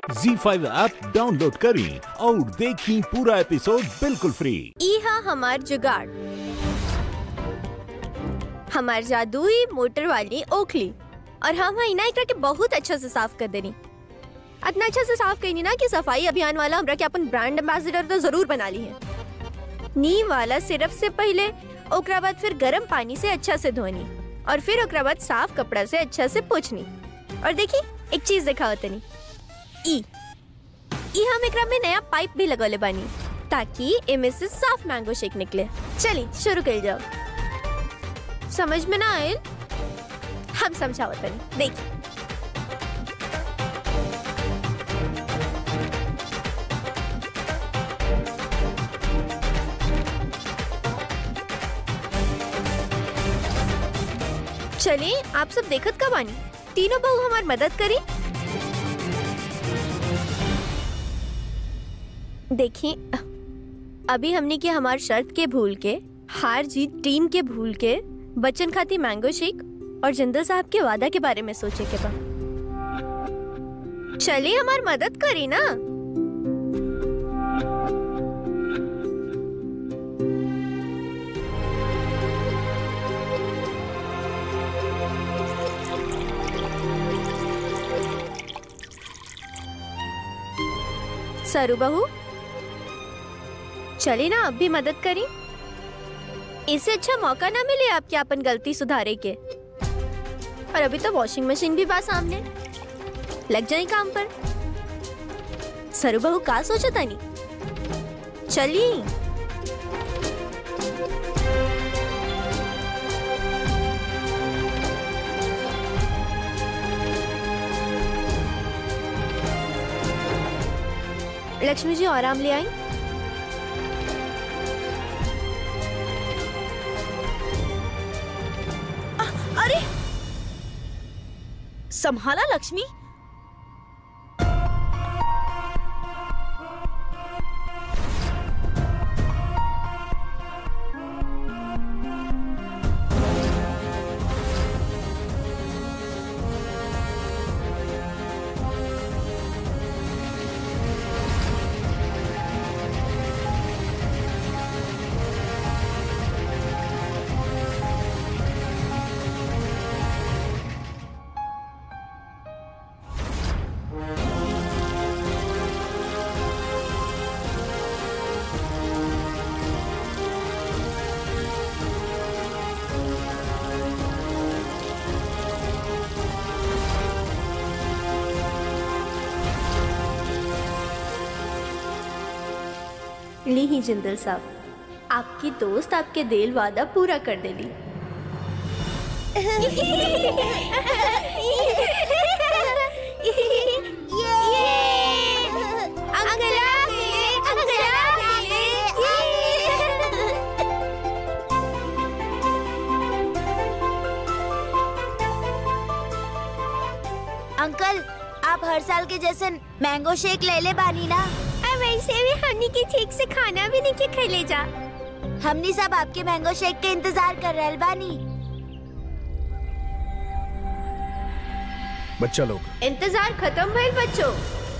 जी five app download करें और देखें पूरा एपिसोड बिल्कुल फ्री ई हा हमार जुगाड़ हमार जादुई मोटर वाली ओखली और हम है ना एकरा के बहुत अच्छा से साफ कर देनी इतना अच्छा से साफ करनी ना कि सफाई अभियान वाला हमरा के अपन ब्रांड एम्बेसडर तो जरूर बना ली है नीम वाला सिर्फ से पहले ओकरा बाद फिर गर्म पानी से अच्छा से धोनी और फिर ओकरा बाद साफ कपड़ा से अच्छा से पोछनी और देखी एक चीज दिखाओ तनी ई ई हम एकरा में नया पाइप भी लगौले बानी ताकि एमे से साफ मैंगो शेक निकले चली शुरू कर जाओ समझ में ना आयल हम समझाओ तनी देखी चलिए आप सब देखत का बानी तीनों बहू हमार मदद करी देखिए अभी हमने के हमार शर्त के भूल के हार जीत टीम के भूल के बच्चन खाती मैंगो शेक और जिंदल साहब के वादा के बारे में सोचे के बा चलिए हमार मदद करी ना सरू बहू चलिए ना अब भी मदद करी इससे अच्छा मौका ना मिले आपके अपन गलती सुधारे के और अभी तो वॉशिंग मशीन भी बा सामने लग जाए काम पर सरू बहू का सोचा तानी चलिए लक्ष्मी जी और आम ले आई अरे संभाला लक्ष्मी ली ही जिंदल साहब आपकी दोस्त आपके दिल वादा पूरा कर देली अंकल आप हर साल के जैसे मैंगो शेक ले ले बानी ना वैसे भी हमनी के ठीक से खाना भी नहीं के खेले जा हमनी सब आपके मैंगो शेक के इंतजार कर रहल बानी बच्चा लोग इंतजार खत्म भइल बच्चों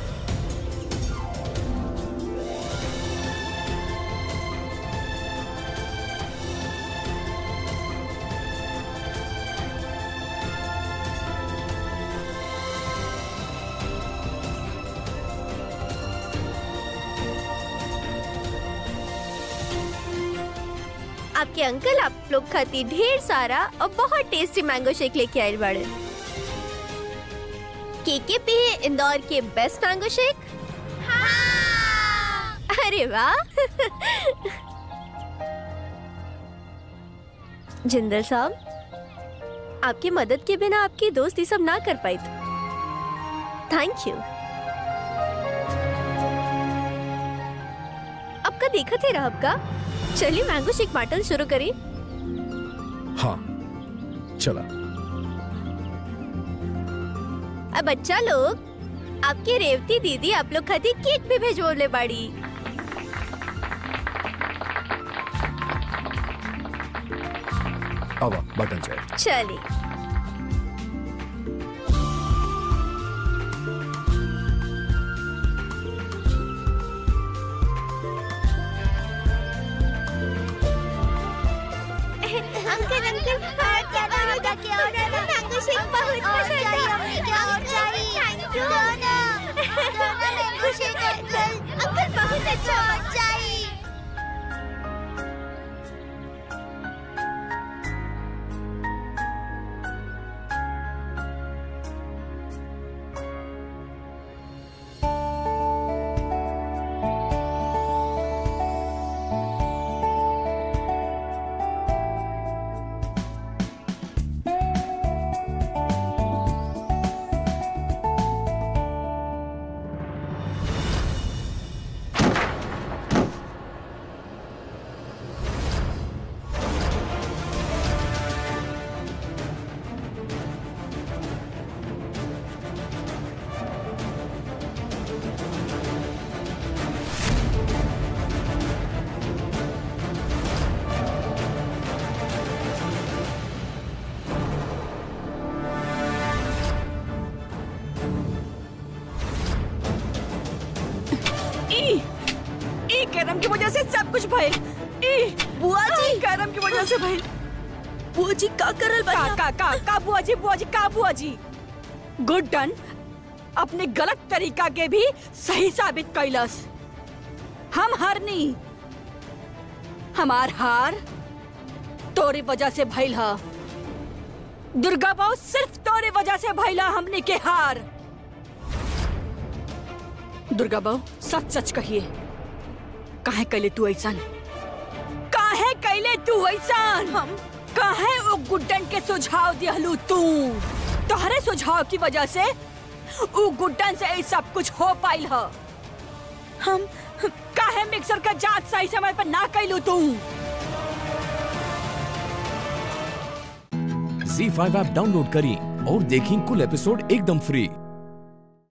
आपके अंकल आप लोग खाती ढेर सारा और बहुत टेस्टी मैंगो शेक लेके आए बड़े केके पे है इंदौर के बेस्ट मैंगो शेक अरे वाह जिंदल साहब आपकी मदद के बिना आपकी दोस्त ये सब ना कर पाई थैंक यू आपका देखा थे रहा का चलिए मैंगो शेक बाटल शुरू करें हाँ चला अब बच्चा लोग आपकी रेवती दीदी आप लोग खाती केक भी भेजवले बाड़ी आवा बाटल जाए चलिए करम की वजह से सब कुछ भइल ई बुआ जी करम की वजह से भइल बुआ जी का करल का बनी का का का बुआ जी बुआ जी का बुआ जी गुड डन अपने गलत तरीका के भी सही साबित कैलस हम हारनी हमार हार तोरी वजह से भइल ह दुर्गा बाबू सिर्फ तोरे वजह से भइला हमने के हार दुर्गा बाबू सच सच कहिए काहे कैले तू ऐसा काहे कैले तू ऐसा हम काहे वो गुड्डन के सुझाव दिहलू तू तोहरे सुझाव की वजह से उ गुड्डन से ये सब कुछ हो पाइल ह हम काहे मिक्सर का जांच सही समय पर ना कैलू तू जी फाइव ऐप डाउनलोड करें और देखें कुल एपिसोड एकदम फ्री